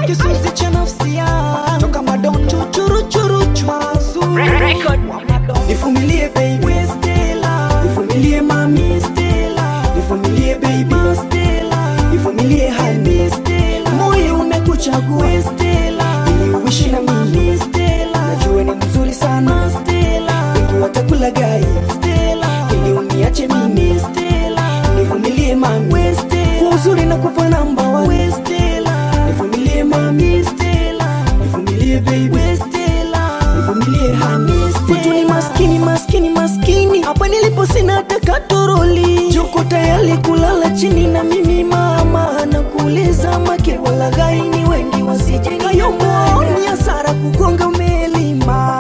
kisusi cha nafsi yangu toka madon chuchuru churu chwasu nivumilie baby We Stella nivumilie mami Stella nivumilie baby Stella nivumilie hani Stella moyo umekuchagua Stella ili uishi na mimi Stella najua ni mzuri sana Stella wengi watakula gai Stella ili uniache mimi Stella nivumilie mami We Stella kwa uzuri na kupa namba wa We Stella nivumilie mami Stella nivumilie baby We Stella nivumilie hani Kwetu ni maskini maskini maskini hapa nilipo sina hata katoroli joko tayari kulala chini na mimi mama na kuuliza make walaghai ni wengi wasijengayombo ni hasara kugonga meli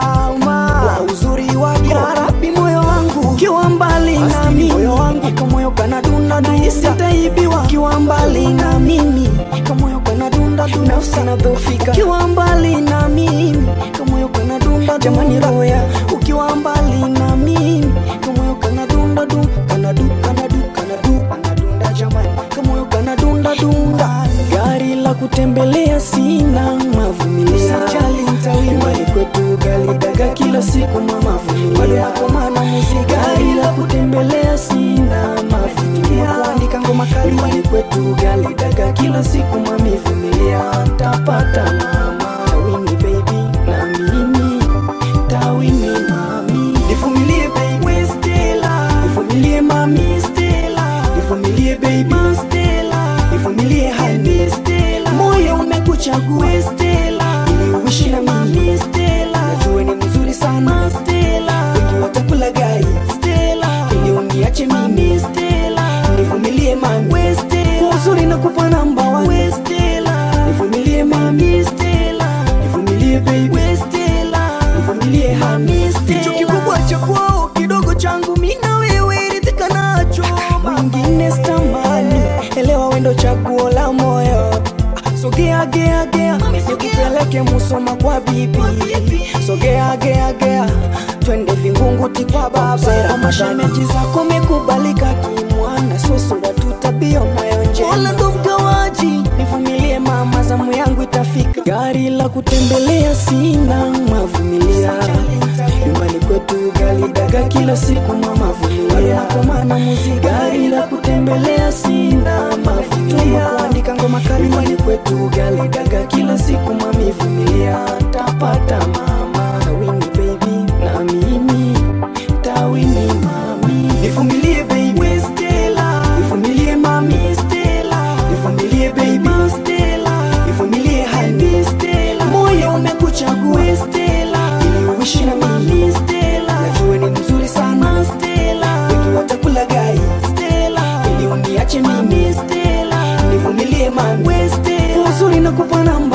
mama kwa uzuri wako ya rabi moyo wangu ukiwa mbali na mimi moyo wangu kamoyo kanadunda nahisi taibiwa ukiwa mbali na mimi kamoyo kanadunda nafsi nadhofika ukiwa mbali na mimi kamoyo kanadunda jamani roho ya ukiwa mbali na mimi kamoyo kanadunda du kanadu kanadu kanadu kanadunda jamani kamoyo kanadunda dunda gari la kutembelea sina mavumilia nyumbani kwetu gali daga kila siku mama vumilia komana muziki gari la kutembelea sina mavumilia kuandika ngoma kali nyumbani kwetu gali daga kila siku mami vumilia tapata mama tawini baby na mimi tawini mami nivumilie baby We Stella nivumilie mami Stella nivumilie baby Stella nivumilie hani Stella moyo umekuchagua Stella ili uishi na mimi Stella najua ni mzuri sana Stella wengi watakula gai Stella ili uniache mimi Stella nivumilie mami We Stella kwa uzuri na kupa namba wa We Stella nivumilie mami Stella nivumilie baby We Stella nivumilie hani Stella hicho kikubwa cha kwao kidogo changu mimi na wewe ridhika nacho mwingine stamani elewa wendo chaguo la moyo sogea gea gea nikupeleke musoma kwa bibi sogea gea gea twende vingunguti kwa baba mashemeji zako mekubalika kimwana sosura tutabio mayonje wala ndo mgawaji nivumilie mama zamu yangu itafika gari la kutembelea sina mavumilia nyumbani kwetu gali daga kila siku mama vumilia komana muziki gari la kutembelea sina mavumilia kuandika ngoma kali nyumbani kwetu gali daga kila siku mami vumilia tapata mama tawini baby na mimi tawini mami nivumilie baby We Stella nivumilie mami Stella nivumilie baby Stella nivumilie hani Stella moyo umekuchagua Stella ili uishi na mimi Stella najua ni mzuri sana Stella wengi watakula gai Stella ili uniache mimi Stella nivumilie mami We Stella kwa uzuri na kupa namba